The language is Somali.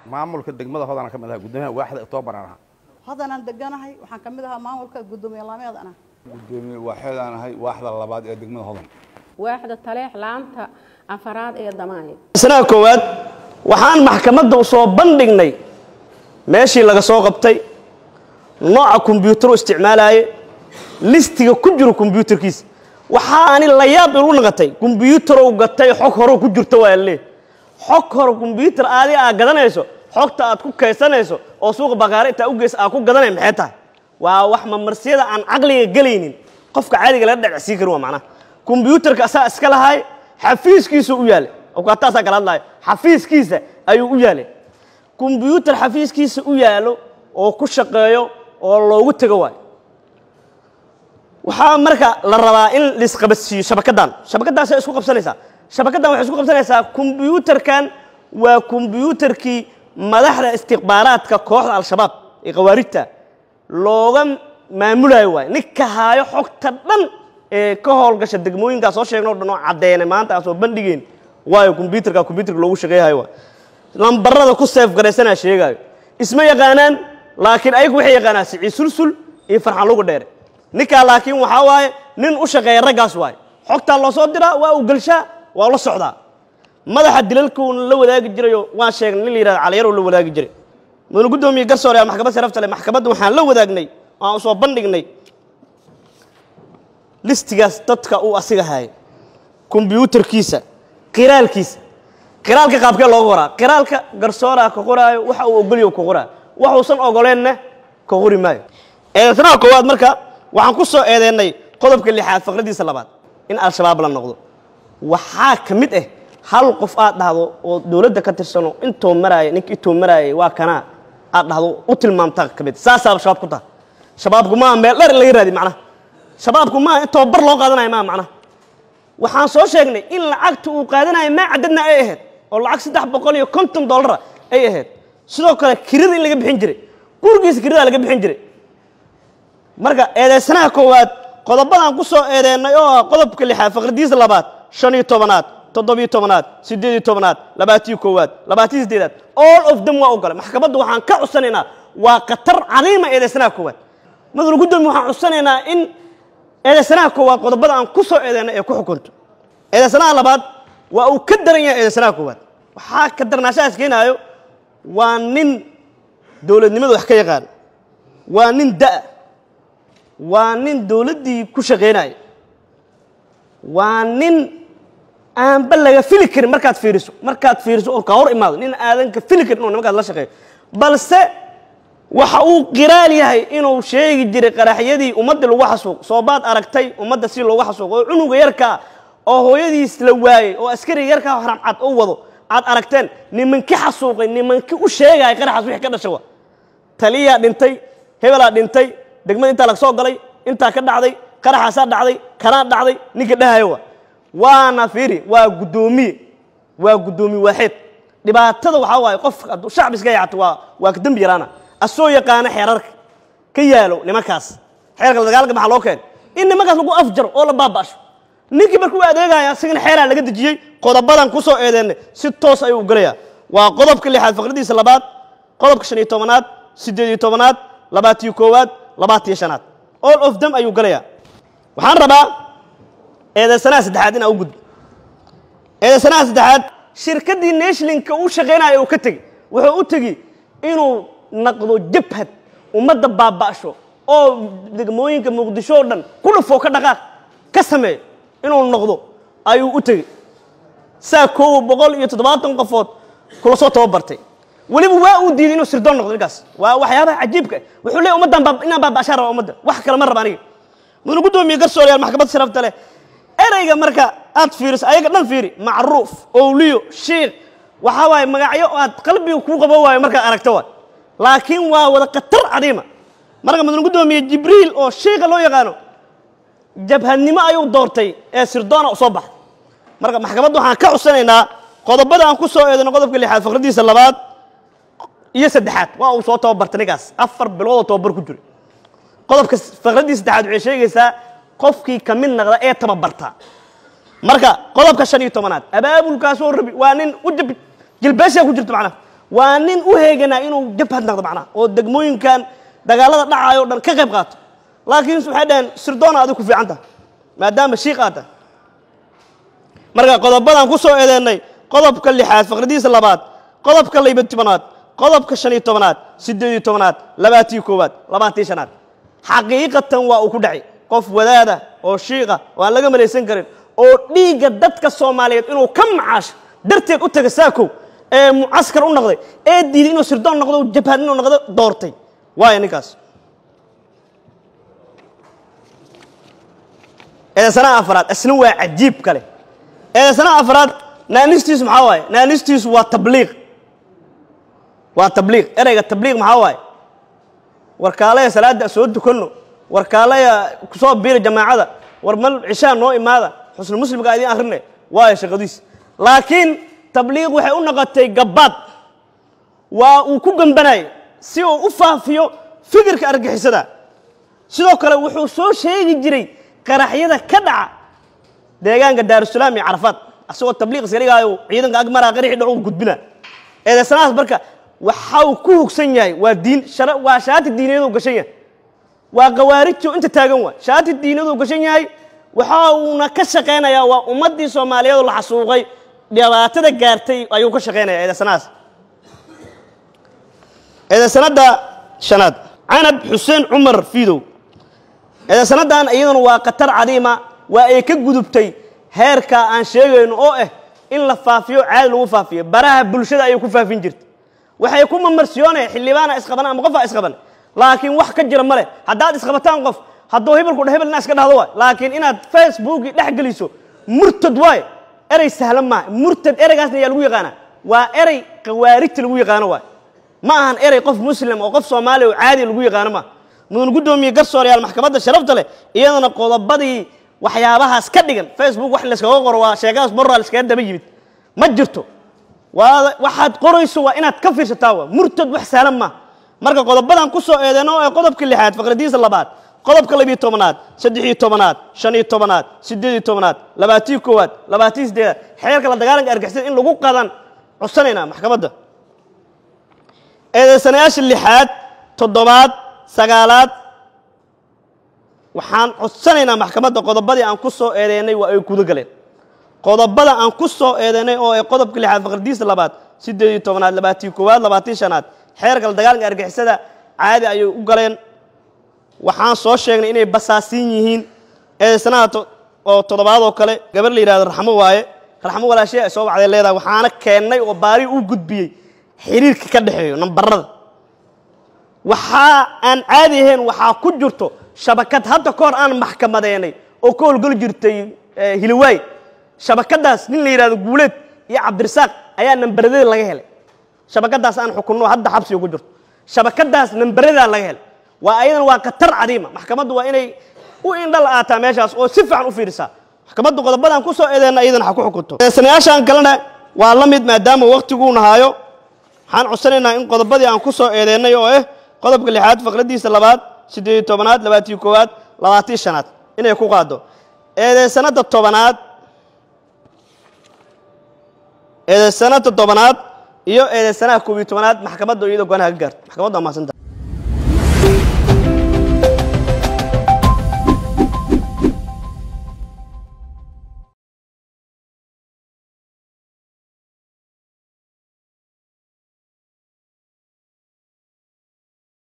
maamulka degmada hodana ka mid aha guddoomiyaha waaxda octoobar aan ahaa haddanaan deganahay waxaan ka mid ahaa maamulka guddoomiye laameedana gudoomiye waaxeedaan ahay waaxda labaad ee degmada hodan waaxda taleex laanta afaraad ee damaanay sanaha koowaad waxaan maxkamadda u soo bandhignay meeshii laga soo qabtay nooca kombyuutaru isticmaalaaye listiga ku jiro kombyuutarkiisa waxaani la yaab ilu naqatay kombyuutarow gatay xog hore ku jirta waa lee xog hore kombyuutar aadi aad gadanayso xogta aad ku kaysanayso oo suuqa bakaare intaa u geysa aad ku gadanay maxay tahay waa wax mamarsiyada aan caqliga gelaynin qofka caadiga laga dhacsiin karin waa macnaha kombyuutarka asaa iska lahaay xafiiskiisu u yaalay awkaataasaa kala hadlayo xafiiskiisa ayuu u yaalay kombyuutar xafiiskiisa u yaalo oo ku shaqeeyo oo loogu tego waayo waxaa marka la rabaa in laisqabadsiiyo shabakaddan shabakaddaasay isku qabsanaysaa shabakaddan waxay isku qabsanaysaa kombyuutarkan waa kombyuutarkii madaxda istikhbaaraadka kooxda al-shabaab ee khawaarijta looga maamulayo waayo ninka haayo xogta dhan ee ka howlgasha degmooyinkaa soo sheegno o dhan oo caddeynay maanta aan soo bandhigeen waayo kombyuutarka kombyutarka loogu shaqeeyahayo waay lambarada ku seef garaysanaa sheegaayo isma yaqaanaan laakiin ayagu waxay yaqaanaan sicii sulsul iyo farxan lugu dheere ninkaa laakiin waxaa waaye nin u shaqeeya raggaas waaye xogtaa loo soo diraa waa uu gelshaa waa la socdaa madaxa dilalkuuna la wadaagi jirayo waan sheegnay nin la yihahda caliyaroo la wadaagi jiray mudane guddoomiye garsoore aa maxkamad sharafta leh maxkamadda waxaan la wadaagnay aan soo bandhignay listigaas dadka uu asiga hayay kombyuutarkiisa qiraalkiisa qiraalka qaabkee looga qoraa qiraalka garsooraa ka qoraayo waxa uu ogolyo ka qoraayo waxuusan ogoleenna ka qori maayo eedeysanaha koowaad marka waxaan ku soo eedeennay qodobka lixaad faqradiisa labaad in al-shabaab la noqdo waxaa ka mid ah hal qof aad dhahdo oo dowladda ka tirsano intuu maraaya ninka intuu maraayay waa kanaa aad dhahdo u tilmaamtaa ka mid saasaaba shabaab ku taha shabaabku maaha meel dhar in laga raadi macnaha shabaabku maaha in tababar loo qaadanayo maaha macnaha waxaan soo sheegnay in lacagta uu qaadanayo maa cadadna ay ahayd oo lacag saddex boqol iyo konton dollara ay ahayd sidoo kale kirada in laga bixin jiray gurigiisa kirada laga bixin jiray marka eedeysanaha koowaad qodobadaan ku soo eedeennay oo ah qodobka lixaad faqradiisa labaad shan iyo tobanaad toddobiyo tobanaad siddeed iyo tobanaad labaatiyo koowaad labaatiyo siddeedaad all of them waa ogolay maxkamadda waxaan ka cudsanaynaa waa khatar cadiima eedeysanaha koowaad madal guddoomiye waxaan cudsanaynaa in eedeysanaha koowaad qodobada aan ku soo eedeennay ee ku xukunto eedeysanaha labaad waa uu ka daran yahay eedeysanaha koowaad waxaa ka darnaashahaas keenaayo waa nin dowladnimada wax ka yaqaan waa nin da' waa nin dowladdii ku shaqaynaya waa nin aanba laga fili karin markaad fiiriso markaad fiiriso oo ka hor imaado nin aadan ka fili karin inuu nimankaas la shaqeeyo balse waxa uu qiraal yahay inuu sheegi jiray qaraxyadii ummadda lagu xasuuq soobaad aragtay ummadda si loogu xasuuq oo cunuga yarkaa oo hooyadiis la waayey oo askariga yarkaa haramcad u wado aad aragteen nimankii xasuuqay nimankii u sheegaya qaraxaas wixii ka dhashay wa taliyaa dhintay hebelaa dhintay degmada intaa laga soo galay intaa ka dhacday qaraxaasaa dhacday kanaa dhacday ninka dhahayo wa waana fiiri waa guddoomiye waa guddoomiye waaxeed dhibaatada waxaa waaye qof hadduu shacbi iska yaacato waa waa ka dembi yaraana asoo yaqaana xeerarka ka yaalo nimankaas xeerka la dagaalka maxaa loo keenay in nimankaas lagu afjaro oo la baaba'sho ninkii markuu adeegaya asigana xeeraa laga dejiyey qodobadan ku soo eedeennay si toos ayuu u gelayaa waa qodobka lixaad faqradiisa labaad qodobka shan iyo tobanaad siddeed iyo tobanaad labaatiyo koowaad labaatiyo shanaad all of them ayuu gelayaa waxaan rabaa eedeysanaha saddexaad inaa u gudbo eedeysanaha saddexaad shirkaddii nashlinka uu shaqaynaya uu ka tegi wuxuu u tegi inuu naqdo jabhad ummadda baaba'sho oo degmooyinka muqdisho oo dhan ku dhufoo ka dhaqaaq ka sameeyo inuu noqdo ayuu u tegey saa koowa boqol iyo toddobaatan qofood kula soo tababartay weliba waa uu diiday inuu sirdoon noqdo ninkaas waa waxyaabaha cajiibka wuxuu leeyahy ummaddan baab- inaan baaba'shaan raba ummadda wax kale ma raba aniga mudane guddoomiye garsooreyaal maxkamad sharafta leh ereyga marka aad fiiriso ayaga dhan fiiri macruuf owliyo shiikh waxaa waaye magacyo aad qalbiga kuu qabo waayo markaad aragto waay laakiin waa wada khatar cadiima marka mudane guddoomiye jibriil oo shiikha loo yaqaano jabhadnimo ayuu doortay ee sirdoona u soo baxay marka maxkamadda waxaan ka cudsanaynaa qodobada aan ku soo eedano qodobka lixaad faqradiisa labaad iyo saddexaad waa uu soo tababartay ninkaas afar biloodoo tababar ku jiray qodobka faqradii saddexaad waxay sheegaysaa qofkii ka mid naqda ee tababarta marka qodobka shan iyo tobanaad abaabulkaasoo rabi waa nin u jab jilbeeshaa ku jirta macnaha waa nin u heeganaa inuu jabhad naqdo macnaha oo degmooyinkan dagaalada dhacayo o dhan ka qayb qaato laakiin waxay dhaheen sirdoona adigu ku fiican tahay maadaama shiiq aad tahay marka qodobadaan ku soo eedeennay qodobka lixaad faqradiisa labaad qodobka layba tobanaad qodobka shan iyo tobanaad siddeed iyo tobanaad labaatii koowaad labaatii shanaad xaqiiqatan waa uu ku dhacay qof wadaada oo shiiqa oo aan laga malaysan karin oo dhiigga dadka soomaaliyeed inuu ka macaasho darteed u taga saakow ee mucaskar u noqday ee diiday inuu sirdoon noqdo jabhad inuu noqdo doortay waaya ninkaas eedaysanaha afraad isna waa cajiib kale eedaysanaha afraad naanistiisu maxaa waaye naanistiisu waa tabliiq waa tabliiq ereyga tabliiq maxaa waaye warkaalaya salaada soo dukanno warkaalaya kusoo biira jamaacada war mal cishaa noo imaada xusnu muslimka idiin akhrine waayo shaqadiis laakiin tabliiq waxay u noqotay gabbaad waa uu ku gambanayo si uu u faafiyo fikirka argixisada sidoo kale wuxuu soo sheegi jiray qaraxyada ka dhaca deegaanka daarusalaam iyo carafaad asagoo tabliiq iska dhigaayo ciidanka agmaraa qaraxii dhacu gudbina eedaysanahaas marka waxa uu ku hugsan yahay waa diin shara waa shaati diiniyadu gashan yahay waa khawaarijtu inta taagan waa shaati diiniyadu gashan yahay waxa uuna ka shaqaynayaa waa ummaddii soomaaliyeed oo la xasuuqay dhibaatada gaartay ayuu ka shaqaynaya eedaysanahaas eedaysanada shanaad canab xuseen cumar fiidow eedaysanadan iyaduna waa khatar cadiima waa ay ka gudubtay heerka aan sheegayno oo ah in la faafiyo caadi lagu faafiyo baraha bulshada ayay ku faafin jirtay waxay ku mamarsiyoonaya xildhibaana isqaban ama qofaa isqaban laakiin wax ka jira male haddaad isqabataan qof hadduu hebelku hebel inaa iska dhahdo waay laakiin inaad facebooki dhex geliso murtad waay erey sahlan maaha murtad ereygaasna ayaa lagu yaqaana waa erey khawaarijta lagu yaqaano waay ma ahan erey qof muslim oo qof soomaaliya oo caadi lagu yaqaano maaha mudan guddoomiye garsooreyaal maxkamadda sharafta leh iyadana qodobadii waxyaabahaas ka dhigan facebook wax layskaga qoro waa sheekadaas moral iskaga daba yimid ma jirto waa waxaad qorayso waa inaad ka fiirsataa waa murtad wax sahlan maaha marka qodobadan ku soo eedeyno ee qodobka lixaad faqradiisa labaad qodobka labiyo tobanaad saddex iyo tobanaad shan iyo tobanaad siddeed iyo tobanaad labaatii koowaad labaatii siddeedaad xeerka la dagaalanka argixisada in lagu qadan codsanaynaa maxkamadda eedeysanayaasha lixaad toddobaad sagaalaad waxaan codsanaynaa maxkamadda qodobadii aan ku soo eedeynay waa ay guda galeen qodobada aan ku soo eedeynay oo ay qodobka lixaad faqradiisa labaad siddeed iyo tobanaad labaatii koowaad labaatii shanaad xeerka la dagaalanka argixisada caadi ayay u galeen waxaan soo sheegnay inay basaasiin yihiin eedeysanaha oo toddobaad oo kale gabar la yidhahdo raxmo waaye raxmo walaashee ay soo wacday leedahay waxaana keennay oo baari u gudbiyey xiriirka ka dhexeeyo nambarada waxaa aan caadi ahayn waxaa ku jirto shabakad hadda ka hor aan maxkamadeynay oo ka howlgeli jirtay hiliwaay shabakadaas nin la yidhahdo guuleed iyo cabdirasaaq ayaa nambaradeeda laga helay shabakadaas aan xukunno hadda xabsiga ku jirto shabakadaas nambaradaa laga helay waa ayadan waa khatar cadiima maxkamaddu waa inay u indhal aataa meeshaas oo si fiican u fiirisaa maxkamaddu qodobadan ku soo eedeenna iyadana ha ku xukunto sanayaashaan kalena waa la mid maadaama waktiguu nahaayo waxaan codsanaynaa in qodobadii aan ku soo eedeennay oo ah qodobka lixaad faqradiisa labaad siddeed iyo tobanaad labaatii koowaad labaatii shanaad inay ku qaado eedeysanada tobanaad eedeysanada tobanaad iyo eedeysanaha koob iyo tobanaad maxkamadda iyadoo goanaha ka gaarto maxkamaddu waa mahadsantaha